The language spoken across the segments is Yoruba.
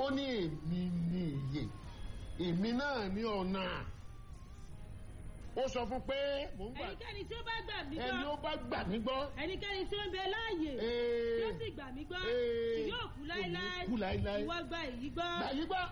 ó ní èmi ní ìyè èmi náà ní ọ̀nà ó sọ fún pé mò ń gbà ẹnikẹ́ni tí ó bá gbà mí ẹni ó gbọ́ bá gbà mí gbọ́ ẹnikẹ́ni tí ó ń bẹ láàyè ee, tí ó sì gbà mí gbọ́ ee, kì yóò kú láéláé kú láéláé. ìwọ gba èyí gbọ́ gbà yí gbọ́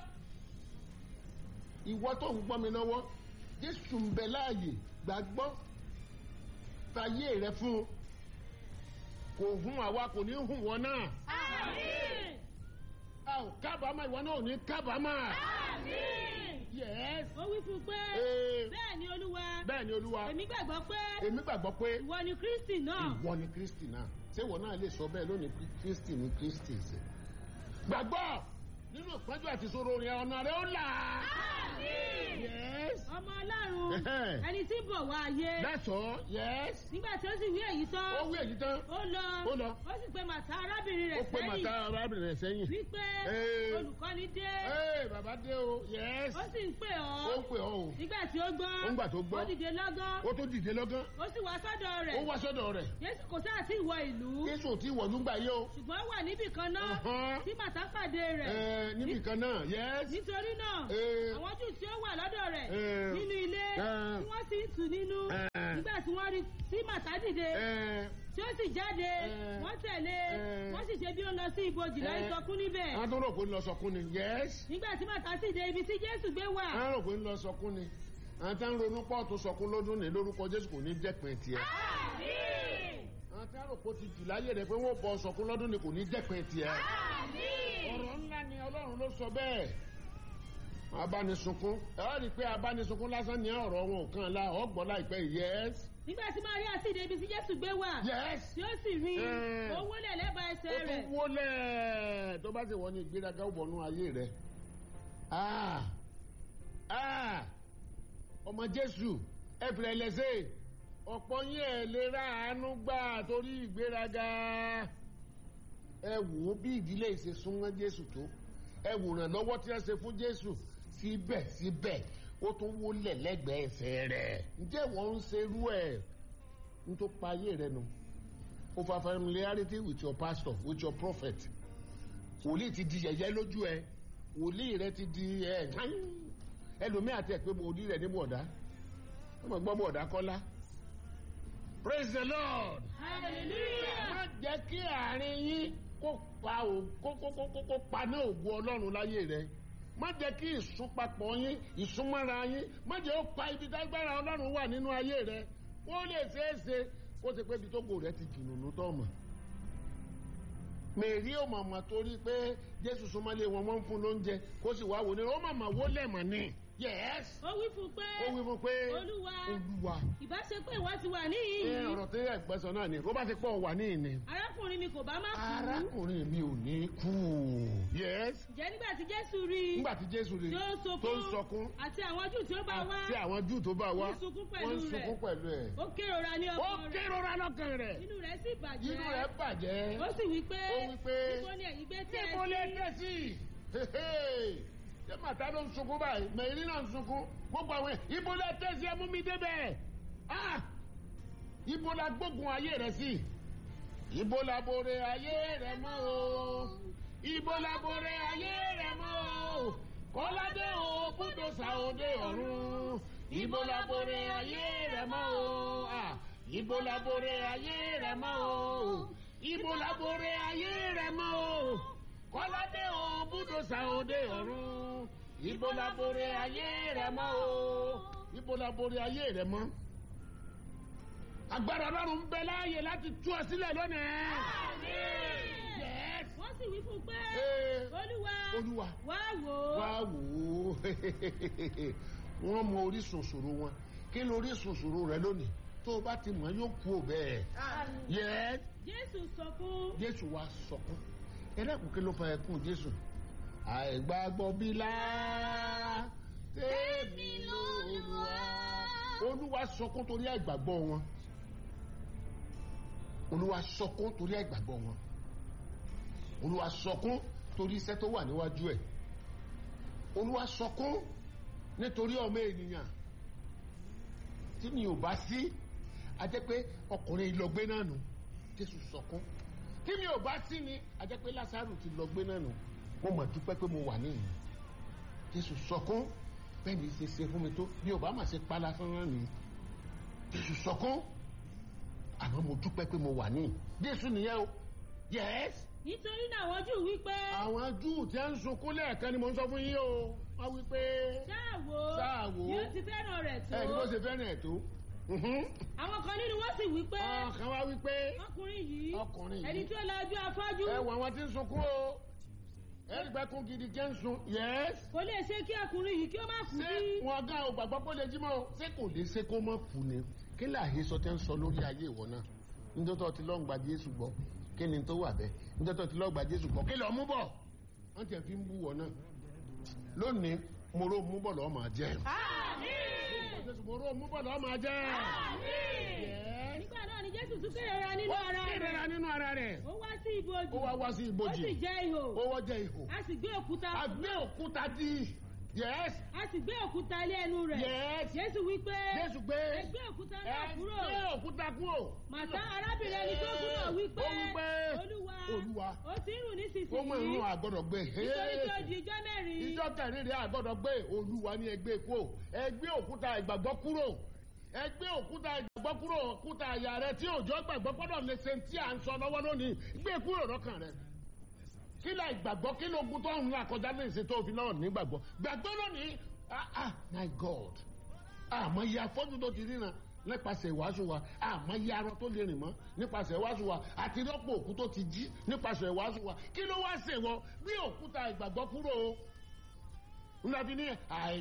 ìwọ tó ń gbọ́ mi lọ́wọ́ jésù ń bẹ láàyè gbàgbọ́ fàyè rẹ fún un kò hún àwa kò ní hún wọn náà àmín a ò kábàámọ̀ ìwọ náà ò ní kábàámọ̀ àmín yes ó wí fún un pé ee, bẹ́ẹ̀ ni olúwa bẹ́ẹ̀ ni olúwa èmi gbàgbọ́ pé èmi gbàgbọ́ pé ìwọ ni kristi náà ìwọ ni kristi náà ṣé ìwọ náà lè sọ bẹ́ẹ̀ lónìí pé kristi ni kristi ṣe gbàgbọ́ nínú ìpọ́njú àti ìṣòro rẹ ọ̀nà rẹ ó là àmín yes ọmọ ọlọ́run Ẹhẹ́n. ẹni tí ń bọ̀ wá ayé that's all yes nígbà tí ó sì wí èyí tán ó wí èyí tán ó lọ Ó lọ. ó sì pe màtá arábìnrin ó rẹ̀ pé màtá sẹ́yìn arábìnrin rẹ̀ sẹ́yìn wípé Ee. olùkọ́ni dé ee bàbá dé o yes ó sì ń pè ó ọ́ ń pè ọ́ o nígbà tí ó gbọ́ Ó ń gbà tó gbọ́. ó dìde lọ́gán ó tó dìde lọ́gán ó sì wá sọ́dọ̀ ó rẹ̀ wá sọ́dọ̀ rẹ̀ jésù kò sáà sí ìwọ ìlú jésù ò tí wọ̀ nígbà yìí o ṣùgbọ́n ó wà níbì kan náà Ọ̀hán. tí màtá pàdé rẹ̀ Ẹ, níbì kan náà yes nítorí náà Ee. àwọn jù tí ó wà lọ́dọ̀ rẹ̀ Ee. nínú ilé Ee. tí wọ́n sì ń tù nínú Ee. nígbà tí wọ́n rí tí màtá dìde ẹ tí ó sì jáde Ee. wọ́n tẹ̀lé Ee. wọ́n sì ṣe bí ó lọ sí ibojì lọ Ee. ìsọkún níbẹ̀ àwọn tó rò pé ń lọ sọkún ni yes nígbà tí màtá sì dé ibi tí jésù gbé wà àwọn rò pé ń lọ sọkún ni àwọn tá ń ronú pọ̀ tó sọkún lọ́dún ní lórúkọ jésù kò ní jẹ́ pẹ́ tiẹ̀ àmín àwọn tá rò pé ó ti jù láyé rẹ̀ pé wọ́n bọ sọkún lọ́dún ní kò ní jẹ́ pẹ́ tiẹ̀ àmín ọ̀rọ̀ ńlá ni ọlọ́run ló sọ bẹ́ẹ̀ abánisunkún ẹ wá rí i pé abánisunkún lásán ní ọ̀rọ̀ wọn ò kàn la ọgbọ́n láìpẹ́ yes nígbà tí maria sì dé ibi tí jésù gbé wà yes tí ó sì rí Ee. ó wólẹ̀ lẹ́bàá ó ẹsẹ̀ tún rẹ̀ wólẹ̀ tó bá ti wọ́n ní ìgbéraga ó bọ̀nú ayé rẹ̀ ah ah ọmọ jésù ẹ fìlẹ̀ lẹ́sẹ̀ ọ̀pọ̀ yín ẹ̀ lè ra àánú gbà torí ìgbéraga ẹ wò ó bí ìdílé ìṣe súnmọ́ jésù tó ẹ wòrán lọ́wọ́ tí wọ́n ṣe fún jésù síbẹ̀síbẹ̀ ó tún wólẹ̀ lẹ́gbẹ̀ẹ́ ẹsẹ̀ rẹ̀ ǹjẹ́ wọ́n ń ṣerú ẹ̀ ń tó pa ayé rẹ̀ nù over familiarity with your pastor with your prophet wòlíì ti di yẹ̀yẹ́ lójú ẹ wòlíì rẹ ti di ẹ ẹlòmíì àti ẹ pé wòlíì rẹ ní bọ̀dá ọmọ gbọ́ bọ̀dá kọ́lá praise the lord hallelujah má jẹ́ kí àárín yín kó pa ò kó kó kó kó kó paná ògùn ọlọ́run láyé rẹ má jẹ́ kí ìsúnpapọ̀ yín ìsúnmọ́ra yín má jẹ́ ó pa ibi dágbára ọlọ́run wà nínú ayé rẹ ó lè ṣeé ṣe kó ti pé ibi tó gò rẹ ti jìnnà tó mọ̀ mèrí ò mọ̀mọ́ torí pé jésù súnmọ́lé wọn wọ́n ń fún lóúnjẹ kó sì wá wò ní ó mọ̀mọ́ wó lẹ̀mọ̀ ni yes ó wí fún pé ó wí fún pé olúwa olúwa ìbá ṣe pé ìwọ ti wà ẹ níhìn-ín ọ̀rọ̀ tí ẹ̀ gbẹ́sọ̀ náà ni ó bá ti pọ̀ wà ní ìní arákùnrin mi kò bá má kú arákùnrin mi ò ní kú yes ǹjẹ́ nígbà tí jésù rí i nígbà tí jésù rí tí ó tó ń sọkún àti àwọn jù tí ó bá wá àti àwọn júù tó bá wá Wọ́n sunkún pẹ̀lú wọ́n rẹ̀. sunkún pẹ̀lú ẹ̀ ó kérora ní ó ọkàn rẹ̀ kérora lọ́kàn rẹ̀ inú rẹ̀ sì bàjẹ́ inú rẹ̀ bàjẹ́ ó sì wí pé ó wí pé níbo ni ẹ̀yin gbé tẹ́ ẹ níbo lè sí dé sí ṣé màtá ló ń sunkún báyìí mẹ̀rí náà ń sunkún gbogbo àwọn ẹ̀ ibo lè dé sí ẹmú mi débẹ̀ ah ibo la gbógun ayé rẹ̀ sí ibo la bore ayé rẹ̀ mọ́ o ibo la bore ayé rẹ̀ mọ́ o kọ́ládé o kúndò sàódé ọ̀run ibo la bore ayé rẹ̀ mọ́ o ah ibo la bore ayé rẹ̀ mọ́ o ibo la bore ayé rẹ̀ mọ́ o kọ́ládé o kúndò sàódé ọ̀run ibo la bore ayé rẹ̀ mọ́ o ibo la bore ayé rẹ̀ mọ́ agbára ọlọ́run ń bẹ láàyè láti tú ọ sílẹ̀ lónìí. Yes. wọ́n sì wí fún pé Ee, olúwa olúwa wá wò ó wá wò ó wọ́n mọ orísun ìṣòro wọn kí ni orísun ìṣòro rẹ lónìí tó o bá ti mọ̀ yóò kú ò bẹ́ẹ̀. Yes. jésù sọ fún jésù wá sọkún ẹlẹ́kùn kí ló fa ẹkún jésù àìgbàgbọ́ bí lá tèmi lóluwà olúwa sọkún torí àìgbàgbọ́ wọn olúwa sọkún torí àìgbàgbọ́ wọn olúwa sọkún torí iṣẹ́ tó wà níwájú ẹ̀ olúwa sọkún nítorí ọmọ ènìyàn tí mi ò bá sí a jẹ́ pé ọkùnrin ìlọgbé náà nù jésù sọkún tí mi ò bá sí ni a jẹ́ pé lásàrù ti lọgbé náà nù mo mọ̀ dúpẹ́ pé mo wà níyìn jésù sọkún bẹ́ẹ̀ ni ṣe ṣe fún mi tó bí ọba mà ṣe pálá fúnra mi jésù sọkún àmọ́ mo dúpẹ́ pé mo wà níyìn jésù nìyẹn o yes nítorí náà àwọn jù wípé àwọn júù tí a ń sunkún lẹ́ẹ̀kan ni mo ń sọ fún yín o wọ́n wí pé ṣáà wò Ṣáà wò. yóò ti fẹ́ràn rẹ̀ tó ẹ̀ ní bó ṣe fẹ́ràn ẹ̀ tó Mhm. àwọn kan nínú wọn sì wípé ọkàn wa wí pé ọkùnrin yìí Ọkùnrin yìí. ẹni tí ó la ojú afọ́jú ẹ wọ àwọn tí ń sunkún o ẹ̀rí pẹ́ kún gidi jẹ́ ń sun yes kò lè ṣe kí ọkùnrin yìí kí ó má kú ṣé sí wọn gán o gbàgbọ́ kó lè jí mọ́ o ṣé kò lè ṣe kó mọ́ kú ni kí láàyè sọ tẹ́ ń sọ lórí ayé ìwọ náà nítorí tí lọ́n gba Jésù gbọ́ kí ni tó wà bẹ́ẹ̀ nítorí tí lọ́n gba Jésù gbọ́ kí lọ́ọ́ mú bọ̀ wọ́n tẹ̀ fi ń bú wọ náà lónìí mo ró mú bọ̀ lọ́ọ́ máa jẹ́ àmín mo ró mú bọ̀ lọ́ọ́ máa jẹ́ àmín Yes. nígbà náà ni jésù tún kérera nínú ara ó kérera rẹ̀ nínú ara rẹ̀ ó wá sí ibojì ó wá wá sí ó ibojì sì jẹ́ ihò ó wọ́ jẹ́ ihò a sì gbé òkúta a gbé òkúta dí yes a sì gbé òkúta lé ẹnu rẹ̀ yes jésù wípé Jésù gbé ẹ gbé òkúta náà ẹ kúrò gbé òkúta kúrò màtá arábìnrin ẹni tó kú náà wípé Ó wípé, olúwa Olúwa, ó ti ń rùn ó mọ ìrún nísinsìnyí àgọ́dọ̀ gbé nítorí tí ó di ijọ́ mẹ́rin ìjọ kẹrin rẹ àgọ́dọ̀ gbé olúwa ní ẹgbẹ́ kúrò ẹgbẹ́ òkúta ìgbàgbọ́ kúrò ẹgbẹ́ òkúta ìgbàgbọ́ kúrò òkúta àyà rẹ tí òjò gbàgbọ́ gbọ́dọ̀ lè ṣe tí à ń sọ lọ́wọ́ lónìí gbé kúrò lọ́kàn rẹ kí la ìgbàgbọ́ kí lóògùn tó ń là kọjá lè ṣe tó fi náà nígbàgbọ́ gbàgbọ́ lónìí ah ah my god àmọ́ iye afọ́jú tó ti ríran nípasẹ̀ ìwàásù wa àmọ́ iye arọ tó lè rìn mọ́ nípasẹ̀ ìwàásù wa àti rọ́pò òkú tó ti jí nípasẹ̀ ìwàásù wa kí ló wá ṣèwọ bí òkúta ìgbàgbọ́ kúrò o ńlá fi ní àì